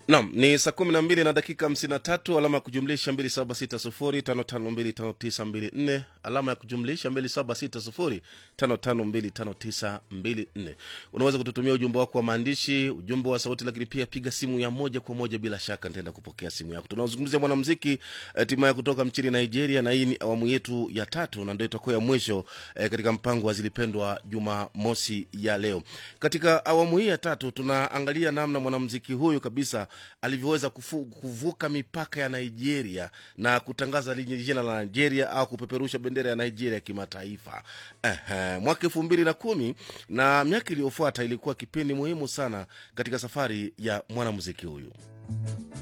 Nam ni saa kumi na mbili na dakika hamsini na tatu alama ya kujumlisha mbili saba sita sufuri tano tano mbili tano tisa mbili nne alama ya kujumlisha mbili saba sita sufuri tano tano mbili tano tisa mbili nne unaweza kututumia ujumbe wako wa maandishi ujumbe wa sauti lakini pia piga simu ya moja kwa moja bila shaka nitaenda kupokea simu yako tunaozungumzia mwanamziki eh, timaye kutoka nchini nigeria na hii ni awamu yetu ya tatu na ndio itakuwa ya mwisho eh, katika mpango wa zilipendwa jumamosi ya leo katika awamu hii ya tatu tunaangalia namna mwanamziki huyu kabisa alivyoweza kufu, kuvuka mipaka ya nigeria na kutangaza lije jina la nigeria au kupeperusha bendera ya nigeria kimataifa uh, mwaka elfu mbili na kumi na miaka iliyofuata ilikuwa kipindi muhimu sana katika safari ya mwanamuziki huyu